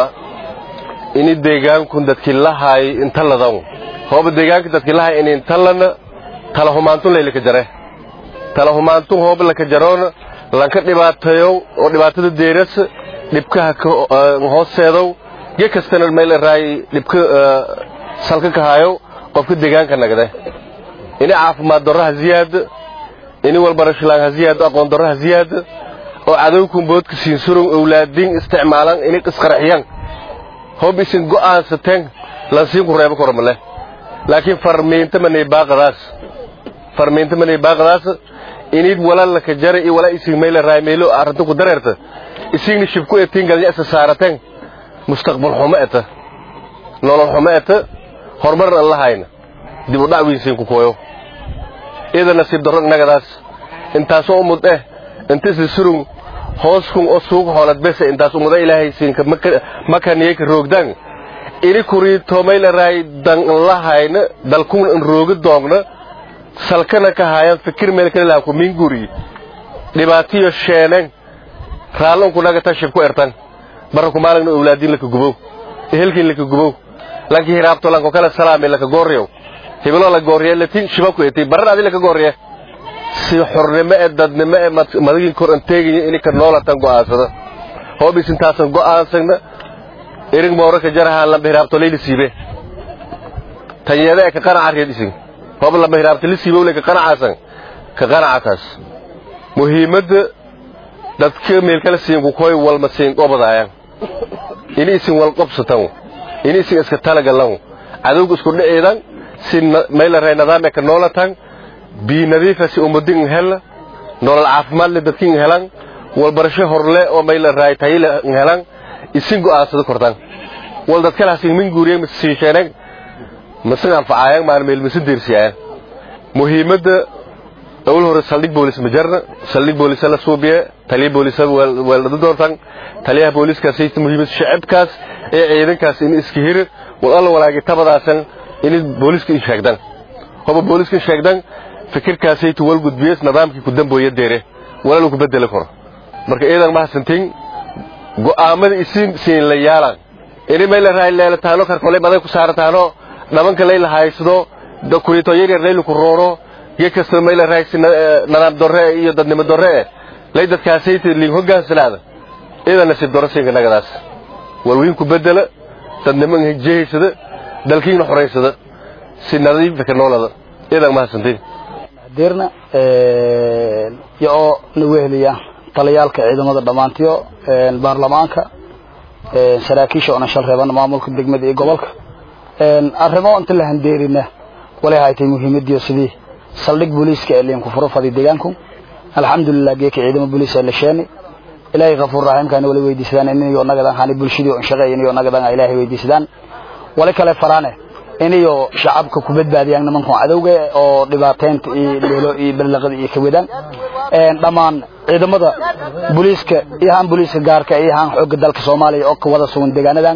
ini deegaanku dadkii lahay inta ladan hooba deegaanka dadkii lahay in inta lana tala humaantun layla ka jare tala humaantun hooba la ka jaroona lanka dhibaateeyo oo dhibaatada deeras dhibkaha ka hooseedow ge kastana meel raay dhibka salka ka hayo qofka deegaanka nagde ini caafimaad darro ha ziyaado ini walbarashalaan ha ziyaado aqoon darro ha ziyaado oo cadowkun boodka siinsurun owlaadin isticmaalan ini isqarxiyaan hob isin go'aansateen lansiinku reebo kormale laakiin farmiinta manay baaqadaas farmiinta manay baaqadaas inid wala laka jara iyo wala isin meela raaymeelo arrinta ku dareerta isigni shibku etiin galnya isa saarateen mustaqbal xumo eta nolol xumo eta horumarna aan lahayna dib u dhac weynsiin ku kooyo ida nasiib darro innagadaas intaasoo umud eh inta isla surung hooskun oo suuq hoolad bese intaas umuda ilaahay siinka makaniyey ka roogdaan ini kurii toomayla raay dan lahayna dalkun in roogi doogna salkana ka haayaan fikir meel kale laha ku minguri dhibaatiyo sheeneen raallo unku naga tashib ku ertan barra ku maalagna owlaadiin laka gubow ehelkiin laka gubow lanki hiraabto lanko kala salaame laka gooryow hibilo la gooriye latin shibaku eti barar adi laka gooriye si xornimo ee dadnimo ee madagin kor anteegaya ini ka noolatan go'aansada hoobis intaasan go'aansagna irig mooraka jaraha lamba hiraabto layla siibe tanyada ee ka qanaca reed isin hoob lamba hiraabto la siibe ka qanacaasan ka qanacataas muhiimadda dadka meelkala siinkukoy walma siin qobadaayaan ini isin wal qobsatan ini isin iska talagalan cadowga isku dhiciidan si maylaray nidaam ka noolatan bii nadiifa si ummadin hela nolol caafimaad leh dadkin helan walbarasho horle oo maylaray tayile helan isin go'aansada kortan wal dadkalaas min guuriye masiisheeneen masan anfacayaan maan meel masi diirsiyaan muhiimadda أول هو سلك بوليس مجرد سلك بوليس لا سوبيا تلي بوليس والد دورتان تليها بوليس كاسيت مهم الشعب كاس إيه عيدن كاس إن إسكهير والله ولا جتبض عشان إن بوليس كي شاكدان هو بوليس كي شاكدان فكر كاسيت والجود بيس نظام كي قدام بويد ديره ولا لو كبدل كره مركا إيه ما سنتين جو آمد إسين سين ليالا إني ما إلا راي لا تانو كركولي بدل كسارة تانو نمان كليل هايسدو دو كوريتو يري ريلو كرورو gekasta mayla raagsi nadaam dorre iyo dadnimo dorre lay dadkaasayta liin hogaansanaada idan nasiib dorro siinka nagadaas walwiin ku bedela dadnimo jehaysada dalkiina xoraysada si nadiifa ka noolada idan mahadsantiin dirna iyo oo na weheliya taliyaalka ciidamada dhammaantiyo baarlamaanka saraakiisha oona shal reebana maamulka degmada iyo gobolka arrimo inta la handeerina walay haytay muhiimadiyo sidii saldhig booliiska ee liinku furo fadi deegaanku alxamdulilah geeka ciidamo booliis ee la sheeni ilaahay kafuur raxiimkaana wali weydiisadaan inayo nagadan hani bulshadii on shaqeeya inayo nagadan ilaahay weydiisadaan wali kale faraane inayo shacabka ku badbaadiyaan nimankan cadowga oo dhibaateynta iyo leelo iyo ballaqada iyo kawadaan dhammaan ciidamada booliiska iyo haan booliiska gaarka iyo haan xoogga dalka soomaaliya oo ka wada sugan deegaanadan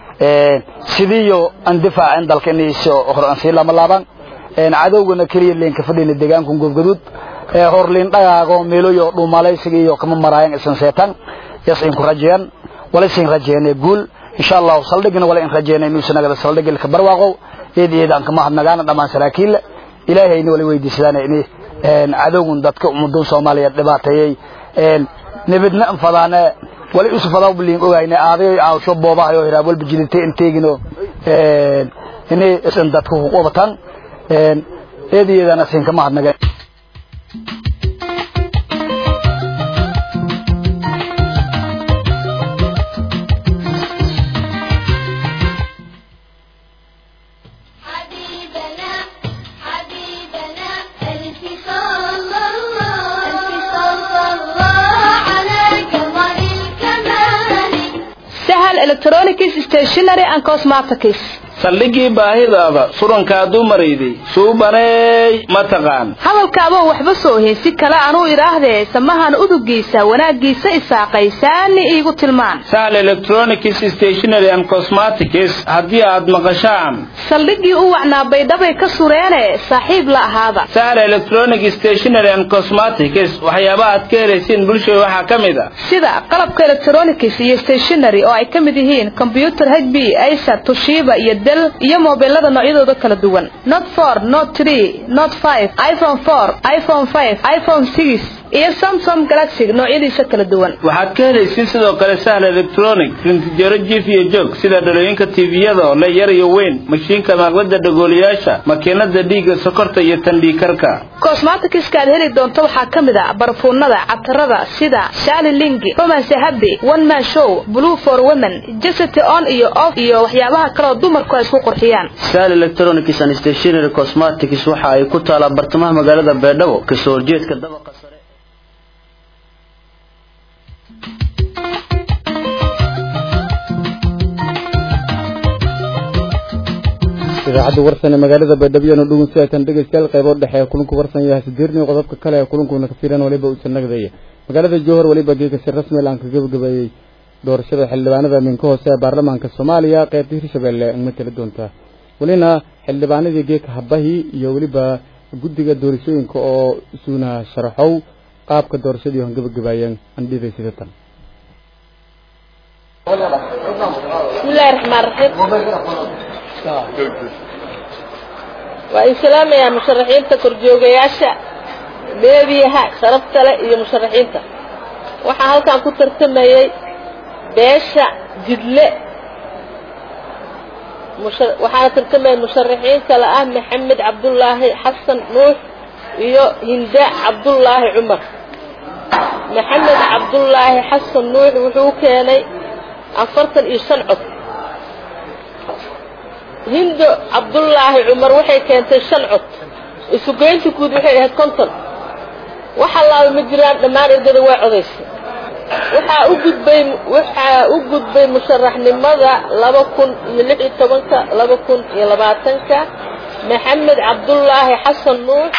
sidiiyo aan difaacin dalka inay hore aan sii lama laabaan cadowgana keliya leenka fadhina deegaanku gobgaduud horliin dhagaago meeloyo dhuumalaysiga iyo kama maraayan isan seetan yas in ku rajeeyan wala sin rajeeyane guul insha Allah saldhigna wala in rajeeyane inuu sanagada saldhig ka barwaaqo eed eed aan kama hadnagaana dhamaan saraakiil ilaahayna wala weydiisadaan in cadowgun dadka ummadda Soomaaliyeed dhibaateeyay nabadna fadaana wala isu fadaa biliin ogayna aaday aawsho boobahayo hiraab walba jilitay inteegino inay isan dadku ku qabtaan eedayeedana siin kama hadnaga sahal electronics stationery and cosmetics saldhigii baahidaada surankaa dumarayday suubaneey ma taqaan hadalkaaba waxba soo heesi kale anuu idhaahdee samahan udugiisa wanaaggiisa isaaqaysaani iigu tilmaan sahal electronics stationery and cosmetics haddii aad maqashaan saldhiggii u wacnaa baydhabay ka sureene saaxiib la ahaada sahal electronic stationery and cosmetics waxyaabaha aad ka helaysiin bulshada waxaa ka mid a sida qalabka electronics iyo stationery oo ay ka mid yihiin combyuter hb acer toshiba iyo del iyo mobilada noocyadooda kala duwan not four not three not five iphone four iphone five iphone six iyo samsung galaxy noocyadiisa kala duwan waxaad ka helaysiin sidoo kale sahal electronic rintijaro jiif iyo joog sida dhalooyinka tviyada oo le yar iyo weyn mashiinka maaqlada dhagooliyaasha makiinada dhiigga sokorta iyo tandhiikarka cosmeticska aad heli doonto waxaa ka mid a barfuunada catarada sida shali lingi romance happy one man show blue for women jesity on iyo off iyo waxyaabaha kale oo dumarku ay isku qurxiyaan sahal electronics and stationery cosmetics waxa ay ku taalaa bartamaha magaalada beedhabo kasoo horjeedka dabaqa sare idaacadda warsan ee magaalada baydhabo na dhugun si aytan dhegeystayaal qaybo dhexe ee kulanku warsan yahay sideerni qodobka kale ee kulankuna ka fiiran waliba uusan nagdaya magaalada jowhar waliba geeka si rasmi aan ka gabagabeeyey doorashada xildhibaanada minka hoose ee baarlamaanka soomaaliya qaybta hirshabelle ma tala doontaa welina xildhibaanadii geeka habahii iyo weliba guddiga doorashooyinka oo isuuna sharaxow qaabka doorashadii han gabagabaayeen andhiday sida tan bismillahi raxmaan raxiim waa in salaamayaa musharaxiinta korjoogayaasha beebiyaha sharafta leh iyo musharaxiinta waxaa halkan ku tartamayey beesha jidle waxaana tartamaya musharaxiin kale ah maxamed cabdulaahi xasan nuux iyo hinde cabdullaahi cumar maxamed cabdullaahi xasan nuux wuxuu keenay afartan iyo shan cod hindo cabdullaahi cumar waxay keentay shan cod isugeynta guud waxay ahayd konton waxa laaba ma jiraan dhammaan ergada waa codaysay waxaa u gudbay waxaa u gudbay musharaxnimada laba kun iyo lix iyo tobanka laba kun iyo labaatanka maxamed cabdullaahi xasan nuux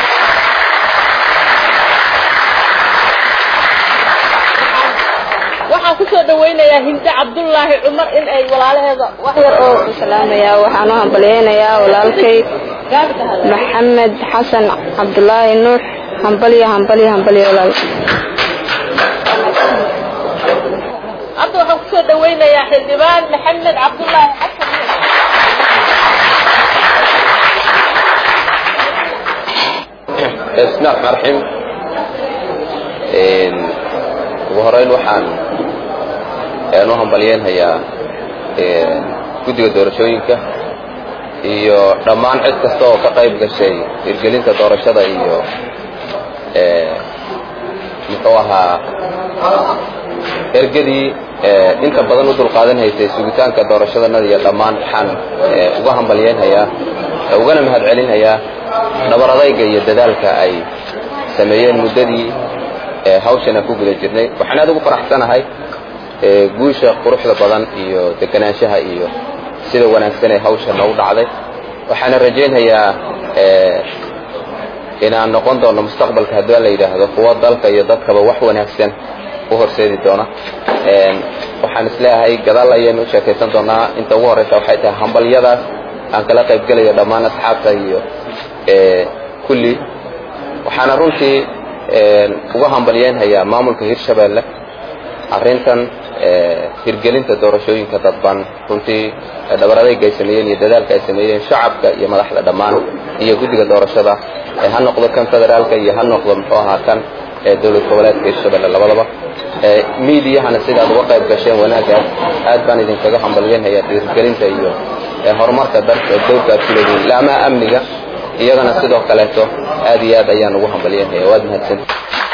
waxaan kusoo dhawaynayaa hinde cabdullaahi cumar in ay walaalaheeda wax yar oo salaamaya waxaan u hambalyaynayaa walaalkay maxamed xasan cabdulaahi nuux hambalyo hambalyo hambalyo walaal hadda waxaan kusoo dhawaynayaa xildhibaan maxamed cabdullaahi xasan isnaaq marxim ugu horeyn waxaan u hambalyeynhayaa guddiga doorashooyinka iyo dhammaan cid kasta oo ka qayb gashay hirgelinta doorashada iyo muxuu ahaa ergadii inta badan u dulqaadan haysay sugitaanka doorashadanada iyo dhammaan waxaan uga hambalyeynhayaa ugana mahadcelinhayaa dhabaradayga iyo dadaalka ay sameeyeen muddadii hawshan aan ku guda jirnay waxaan aad ugu faraxsanahay guusha quruxda badan iyo deganaanshaha iyo sida wanaagsan ee hawsha noogu dhacday waxaana rajaynhayaa inaan noqon doono mustaqbalka haddii la yidhaahdo kuwa dalka iyo dadkaba wax wanaagsan u horseedi doona waxaan isleeyahay gadaal ayaynu u sheekaysan doonaa inta ugu horreysa waxay tahay hambalyadaas aan kala qayb gelayo dhammaan asxaabta iyo kulli waxaana runtii uga hambalyeynhayaa maamulka hirshabeelle arrintan hirgelinta doorashooyinka dadban runtii dhabaradayga ay sameeyeen iyo dadaalka ay sameeyeen shacabka iyo madaxda dhammaan iyo guddiga doorashada ha noqdo kan federaalka iyo ha noqdo muxuu ahaa kan dowlad goboleedka hirshabelle labadaba miidiyahana sidaad uga qayb gasheen wanaagaas aad baan idinkaga hambalyeynhayaa hirgelinta iyo horumarka dalka dowlka aad ku leedihiin laamaha amniga iyagana sidoo kaleeto aad iyo aad ayaan ugu hambalyeynhaya waad mahadsanta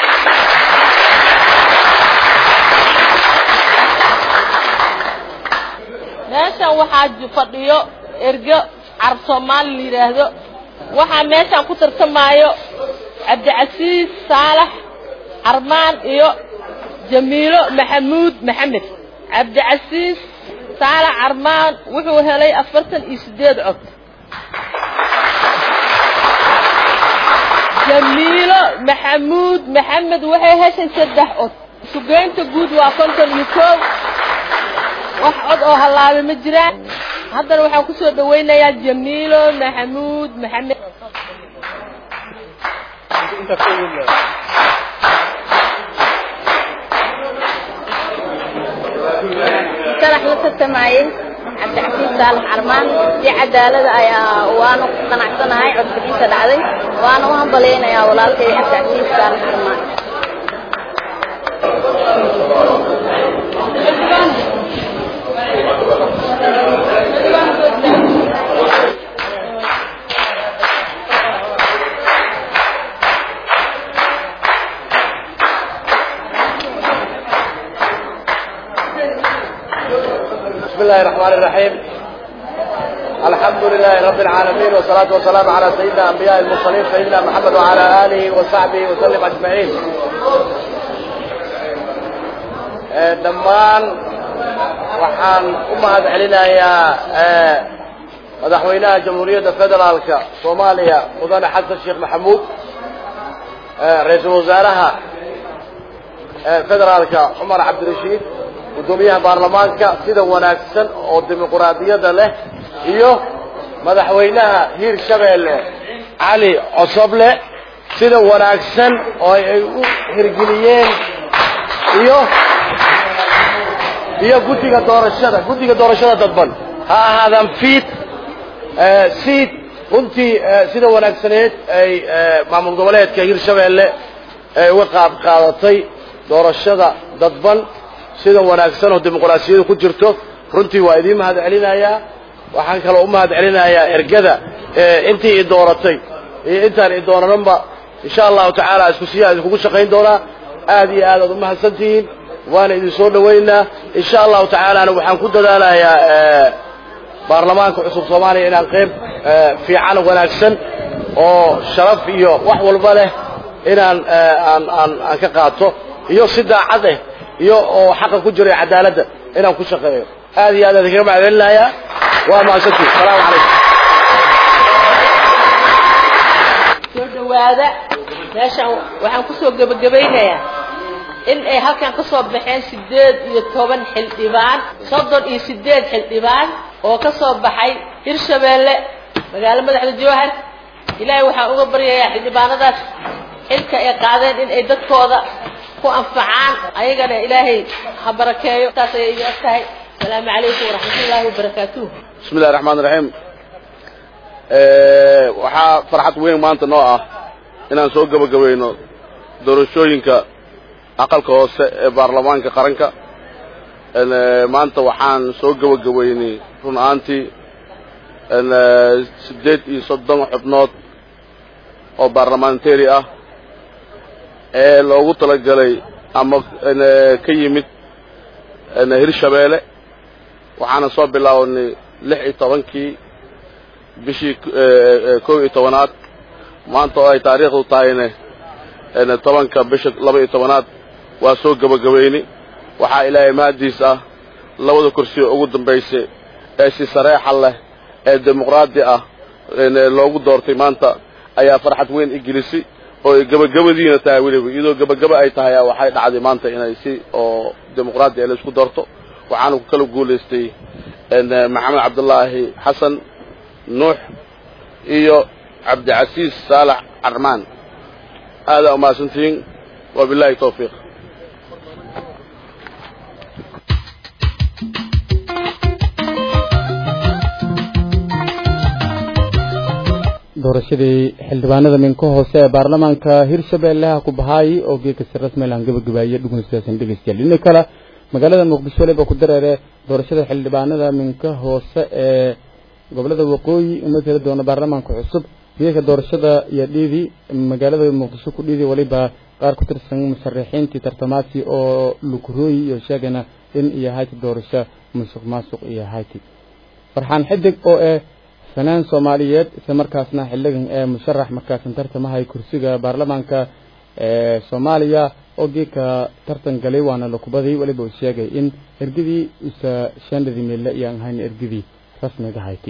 meeshan waxaa fadhiyo ergo carab soomaali la yidhaahdo waxaa meeshan ku tartamaayo cabdicasiis saalax carmaan iyo jamiilo maxamuud maxamed cabdicasiis saalax carmaan wuxuu helay afartan iyo siddeed cod jamiilo maxamuud maxamed waxay heshay saddex cod sugeynta guud waa konton iyo koow wax cod oo hallaabay ma jiraan haddana waxaan kusoo dhawaynayaa jamiilo maxamuud maxamed sadax la tartamayey cabdicasiis saalax carmaan si cadaalada ayaa waanu qanacsanahay codbixinta dhacday waana u hambalyaynayaa walaalkay cabdicasiis saalax carmaan بسم الله الرحمن الرحيم الحمد لله رب العالمين والصلاة والسلام على سيدنا أنبياء المرسلين سيدنا محمد وعلى آله وصحبه وسلم أجمعين dhammaan waxaan u mahad celinayaa madaxweynaha jamhuuriyadda federaalka soomaaliya mudane xasan sheekh maxamuud ra-iisul wasaaraha federaalka cumar cabdirashiid guddoomiyaha baarlamaanka sida wanaagsan oo dimuquraadiyadda leh iyo madaxweynaha hiir shabeelle cali cosoble sida wanaagsan oo ay u hirgeliyeen iyo iyo guddiga doorashada guddiga doorashada dadban ha ahaadaan fiid siid runtii sida wanaagsaneed ay maamul goboleedka hirshabeelle ay uga qaab qaadatay doorashada dadban sida wanaagsan oo dimuqraasiyadu ku jirto runtii waa idiin mahad celinayaa waxaan kaloo u mahad celinayaa ergada intii i dooratay iyo intaan i doonananba insha allahu tacaala isku siyaa idinkugu shaqayn doonaa aad iyo aad aad umahadsantihiin waana idin soo dhowaynaa insha allahu tacaalana waxaan ku dadaalayaa baarlamaanka cusub soomaaliya inaan qayb fiican wanaagsan oo sharaf iyo wax walba leh inaan aan aan aan ka qaato iyo si daacad eh iyo oo xaqa ku jira cadaaladda inaan ku shaqeeyo aad iyo aad aan idinkaga macdalinayaa waa mahadsantihin asalaamu calaykum soo dhawaada meeshaan waxaan kusoo gebagabaynayaa in ay halkan ka soo baxeen sideed iyo toban xildhibaan soddon iyo sideed xildhibaan oo ka soo baxay hirshabeelle magaalo madaxda jowhar ilaahay waxaan uga baryayaa xildhibaanadaas xilka ay qaadeen in ay dadkooda ku anfacaan ayagana ilaahay ha barakeeyo taas ayay iga eg tahay asalaamu calaykum waraxmatullaahi wabarakaatuh bismi illahi raxmaan raxiim waxaa farxad weyn maanta noo ah inaan soo gebagabayno doorashooyinka aqalka hoose ee baarlamaanka qaranka maanta waxaan soo gebagabaynay run ahaantii siddeed iyo soddon xubnood oo baarlamentary ah ee loogu talagalay ama ka yimid hirshabeelle waxaana soo bilaawnay lix iyo tobankii bishii kow iyo tobanaad maanta oo ay taariikhdu tahayne tobanka bisha laba iyo tobanaad waa soo gebagabayni waxaa ilaahay mahadiis ah labada kursi ugu dambaysay ee si sareexa leh ee dimuqraadi ah loogu doortay maanta ayaa farxad weyn igelisay oo ay gebagabadiina tahay weliba iyadoo gebagaba ay tahay waxay dhacday maanta inay si oo dimuqraadi ah laisku doorto waxaana ku kala guulaystay maxamed cabdulaahi xasan nuux iyo cabdicasiis saalax carmaan aadaa umahadsantihiin wabilahi tawfiiq doorashadii xildhibaanada minka hoose ee baarlamaanka hirshabeellaha ku bahaay oo geedka si rasmi laan gabagabaayay dhugunsidaasn dhegeystayaal dhinaca kale magaalada muqdisho leba ku dareere doorashada xildhibaanada minka hoose ee gobolada waqooyi uma tala doona baarlamaanka cusub geedka doorashada iyo dhiidii magaalada muqdisho ku dhiidii waliba qaar ku tirsan musharixiintii tartamaasi oo lukurooyi iyo sheegana in iyo hayti doorasho musuq maasuq iyo hayti farxaan xidig oo eh fanaan soomaaliyeed isla markaasna xildhigan ee musharax markaasan tartamahay kursiga baarlamaanka ee soomaaliya oo geedka tartan galay waana la kubaday weliba uu sheegay in ergadii isa shandadii meelle iyaan ahayn ergadii rasmiga hayti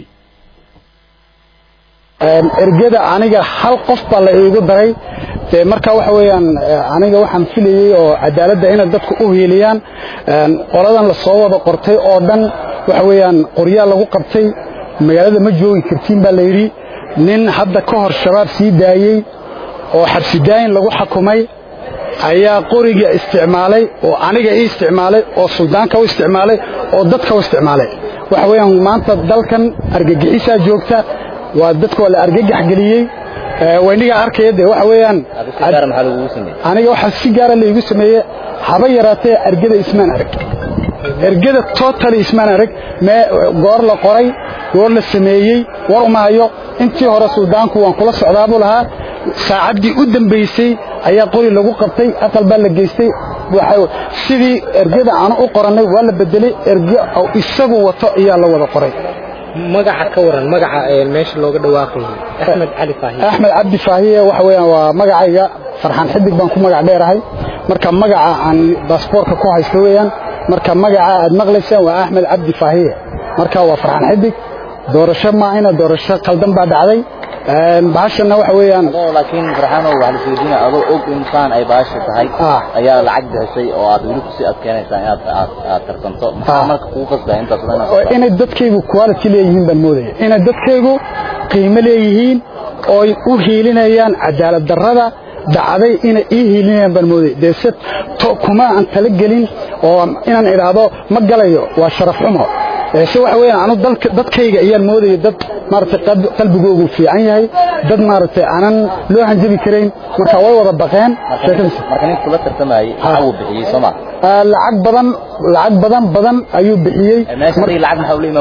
ergada aniga hal qof baa la iigu daray dee marka waxa weeyaan aniga waxaan filayey oo cadaaladda inay dadku u hiiliyaan qoladan la soo wada qortay oo dhan waxa weeyaan qoryaa lagu qabtay magaalada ma joogi kartiin baa la yidhi nin hadda ka hor shabaab sii daayey oo xabsidaayin lagu xakumay ayaa qoriga isticmaalay oo aniga ii isticmaalay oo suldaanka u isticmaalay oo dadka u isticmaalay waxa weeyaan maanta dalkan argagixisaa joogta waa dadka waa la argagax geliyey waynigaa arkaya dee waxa weeyaan aniga waxaa si gaara laigu sameeye haba yaraatee argada ismaan arag ergada totally ismaan arag mee goor la qoray goor la sameeyey war uma hayo intii hore suldaanku waan kula socdaa buu lahaa saacaddii u dambaysay ayaa qori lagu qabtay aqal baa la geystay sidii ergada aanu u qorannay waa la bedelay erge isagu wato ayaa la wada qoray magaca ka waran magaca meesha looga dhawaaqayo axmed cali faahiye axmed cabdi faahiye waxa weeyaan waa magacayga farxaan xidig baan ku magac dheerahay marka magaca aan baasboorka ku haysto weeyaan marka magaca aad maqlaysaan waa axmed cabdi faahiye marka waa farxaan xidig doorasho maahina doorasho qaldan baa dhacday bahashana waxa weeyaan laakiin farxaano waxa la sheegina adoo og insaan ay baasha tahay ayaa lacag bixisay oo aad weli kusii adkeynaysaa inaad aad aad tartanto maxaa marka kugu qasbaa intaas badan inay dadkaygu quality leeyihiin baan moodaya inay dadkaygu qiimo leeyihiin oo ay u hiilinayaan cadaalad darrada dhacday inay ii hiilinayaan baan moodaya dee se kuma aan tala gelin oo inaan idhaahdo ma galayo waa sharaf xumo se waxa weeyaan anu dadkayga ayaan moodaya dad maaragtay qalbigoogu fiican yahay dad maaragtay aanan loo hanjabi karayn marka way wada baqeen marka nin kula tartamayay waxa uu bixiyey soo ma lacag badan lacag badan badan ayuu bixiyey meesha lacag maxaa ula imaaweysa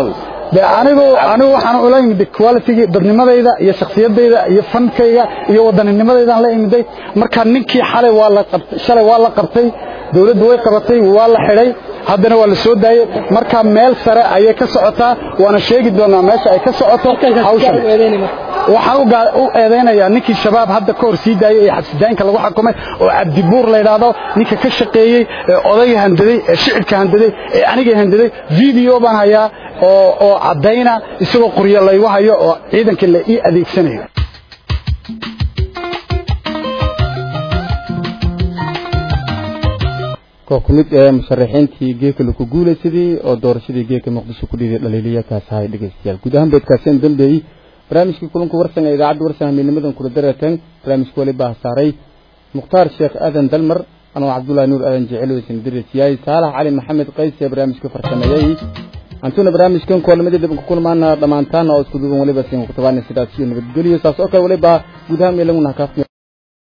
de anigu anigu waxaan ula imiday qualitygii dadnimadayda iyo shakhsiyadayda iyo fankayga iyo wadanninimadaydan la imiday marka ninkii xalay waa la qabtay shalay waa la qabtay dawladdu way qabatay waa la xidhay haddana waa la soo daayey marka meel sare ayay ka socotaa waana sheegi doonaa meesha ay ka socoto hawshan waxaan ugaa- u eedaynayaa ninkii shabaab hadda ka hor sii daayey ee xabsidaanka lagu xukumay oo cabdibuur la yidhaahdo ninka ka shaqeeyey ee odayga handaday ee shicibka handaday ee aniga handaday video baan hayaa oo oo caddayna isagoo qoryo laygu hayo oo ciidanka la ii adeegsanayo koox ku mid ee musharaxiintii geeka lagu guulaysadii oo doorashadii geeka muqdisho ku dhiiday dhaliiliya kaas ahay dhegeystayaal guud ahaan beedkaaseen dambeeyey barnaamijkii kulanka warsan ee idaacadda warsan hamiidnimadan kula dareeteen barnaamijka wali baa saaray mukhtaar sheekh aadan dalmar anoo cabdullaahi nuur aadan jecel weysan dirisiyaay saalax cali maxamed qays ee barnaamijka farsameeyey antuna barnaamijkan koolamada dib ku kulmaana dhammaantaana oo isku duuban waliba siin ku tabaana sidaas iyo nabadgelyo saas oo kale waliba guud ahaan meelanguna kaafmi